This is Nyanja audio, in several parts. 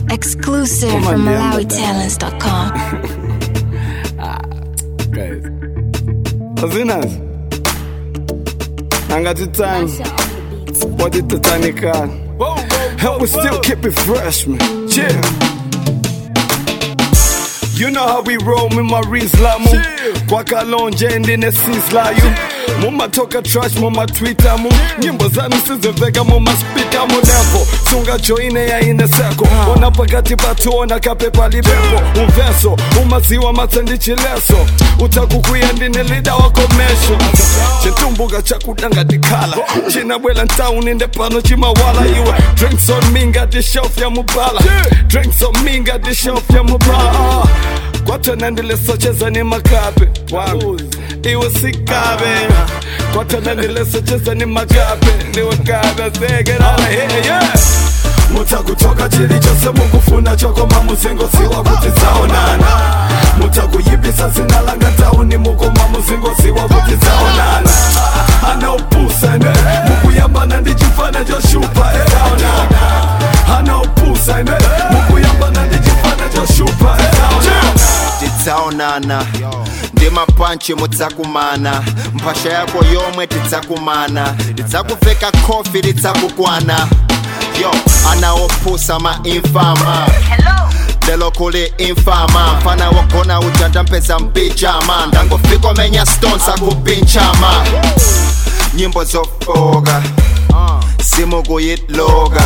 Exclusive Come on, from yeah, I'm MalawiTalents.com. guys. Azinas. Angati time. What did the tiny car? And we still keep it fresh, man. Yeah. You know how we roll with my Rizlamu Kwa kalonje ndine sislayu mumatoka trash mumatwitter mu nyimbo zanu siziveka mumaspika munepo sunga joine ya ine seko ona pakati patuona kapepa libepo umveso umaziwa matsendichileso utakukuya ndine lida wakomesho chitumbuka chakudanga dikhala chinabwela ntauni ndepano chimawala iwe drinks on me ngati shelf ya mubala drinks on me ngati shelf ya mubala kwatona ndilesocheza ni makape wangu iwe sikabe kwatona ndilesocheza ni makape ndiwe kabe segerala here yeah mutakutoka chili chose mukufuna chokoma muzingo siwa kuti dzaonana mutakuyipisa zina langa tauni mukoma muzingo siwa kuti dzaonana anaupusane mukuyambana ndi chifana choshupa eaonana anaupusane mukuyambana ndi chifana choshupa eaonana tidzaonana ndi mapanchi mudzakumana mphasha yako yomwe tidzakumana tidzakuveka khofi lidzakukwana yo anaopusa mainfama lelo kuli infama mfana wogona uja ndampeza mpijama ndangofika menya stones akupinchama nyimbo zofoka simukuyitloka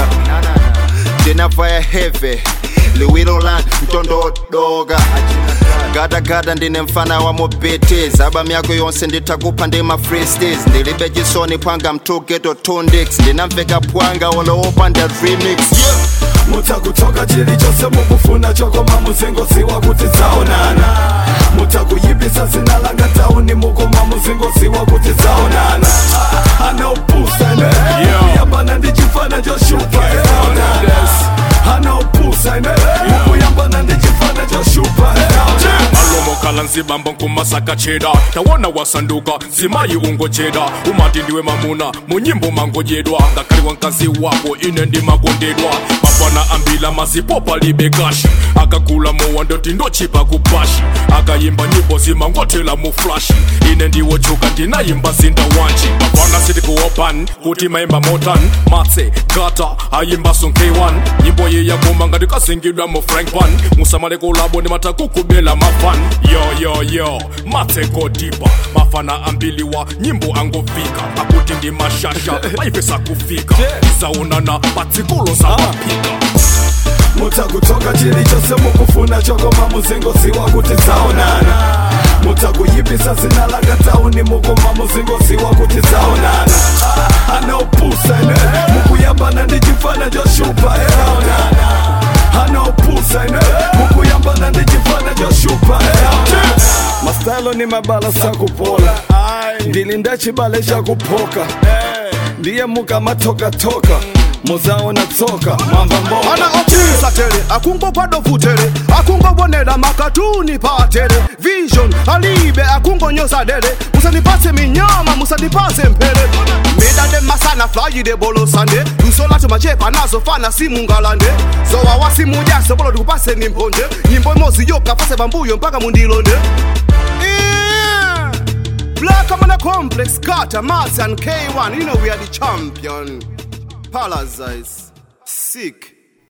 ndinavaya heve liwilola mtondodoka gadagada ndine mfana wa mobiti zaba myako yonse nditakupha ndima freestis ndilibe chisoni phwanga mtugeto tundix ndinamveka phwanga oloopa nda remix yeah. mutakutoka chili chose mukufuna chokoma muzingo siwa kuti dzaonana mutakuyipisa zina langa tauni mukoma muzingo siwa kuti dzaonana anaupusane mukuyambana ndi chifana choshupa eaonana anaupusane mukuyambana ndi chifana choshupa eaonana alomokhala nzibamba nkumasaka cheda tawona wasanduka zimayi ungocheda umati ndiwe mamuna munyimbo mangodyedwa ngakhaliwa mkazi wako ine ndimakondedwa mafana ambila mazipopa libe kashi akagula mowa ndoti ndochipa kubashi akayimba nyimbo zimangothela mu flashi ine ndiwochuka ndinayimba zinda wanji mafana sitikuopan kuti mayimba motan matse gata ayimba son k1 nyimbo ye yakoma ngati kasingidwa mu frank pan musamale kolabo ndi matakukubela mafan yoyoyo matse godipa mafana ambiliwa nyimbo angofika akuti ndi mashasha paipesa kufika zaonana patsikulo zapapika mutakutoka chili chose mukufuna chokoma muzingo siwa kuti dzaonana mutakuyipisa zina langa tauni mukoma muzingo siwa kuti dzaonana anaupusane mukuyambana ndi chifana choshupa eaonana anaupusane mukuyambana ndi chifana choshupa eaonana mastalo ni mabala sakupola ndilinda chibale chakupoka ndiye mukamatokatoka muzaona tsoka mwamba mboka ana ochisa tere akungopado vutere akungobonera makatuni patere vision alibe akungonyoza dere musanipase minyama musanipase mpere midade masana flayide bolosande lusolatu machepa nazofana simungalande zowa wasimujase bolo ndikupaseni mphonje nyimbo imozi yokafase pambuyo mpaka mundilonde Yeah. Black Amana Complex, Carter, Mars, and K1. You know we are the champion. Paradise. Sick.